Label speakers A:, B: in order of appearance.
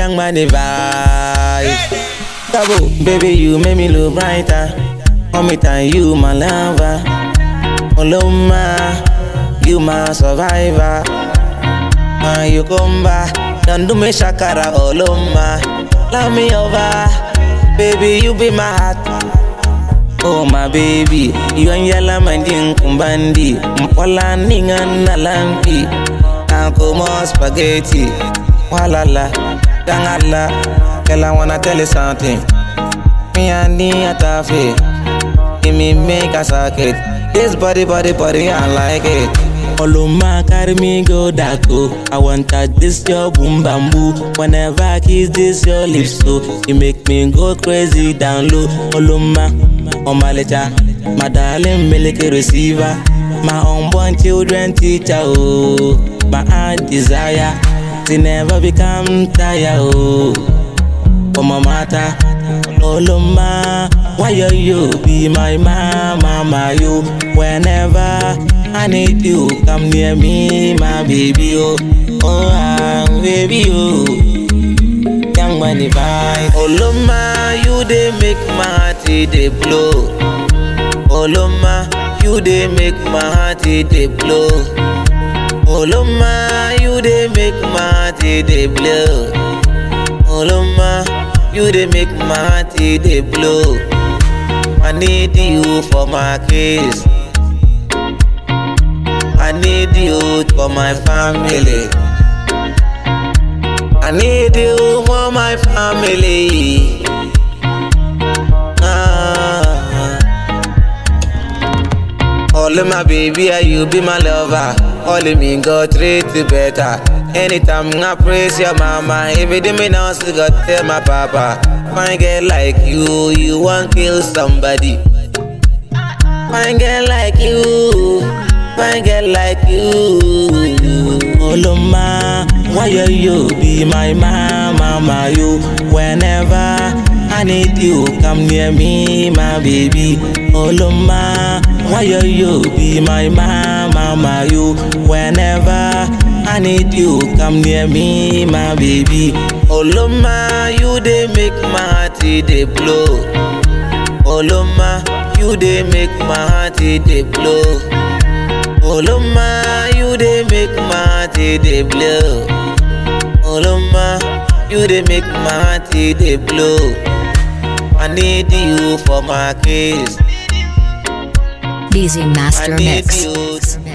A: young money vibe. Double, baby, you make me look brighter. Hold me tight, you my lover. Oloma, you my survivor. Uh, you come back, don't do me shakara, Oloma. Love me over, baby, you be my heart. Oh my baby, you and yalla mandin kumbandi Mpola ninga na lampi Anko mo spaghetti Walala, gangala Girl I wanna tell you something Me and the atafe Give me make a socket This body, body, body, I like it Oloma carry me go dako I want touch this your boom bamboo Whenever I kiss this your lips so You make me go crazy down low Oloma, on my letter My darling milky receiver My unborn children teacher oh My heart desire To never become tired oh For my matter Oloma Why you you be my mama my you Whenever I need you come near me my baby oh Oh ah, baby oh Young money vibe Oloma you dey make my heart e dey blow Oloma you dey make my heart e dey blow Oloma you dey make my heart e dey blow Oloma you dey make my heart e dey blow I need you for my case I need you for my family I need you for my family ah. All of my baby, are you be my lover. All of me go treat you better. Anytime I praise your mama, every day me now still got tell my papa. Fine girl like you, you want kill somebody. Fine girl like you, fine girl like you. Oloma, why you you be my mama, my you? Whenever I need you, come near me, my baby. Oloma, why you you be my mama, my you? Whenever I need you, come near me, my baby. Oloma, you dey make my heart e dey blow. Oloma, you dey make my heart e dey blow. Oloma, you dey make my heart e dey blow. Oloma, you dey make my heart e dey blow. I need you for my case.
B: Busy
A: I
B: Master
A: need
B: Mix.
A: you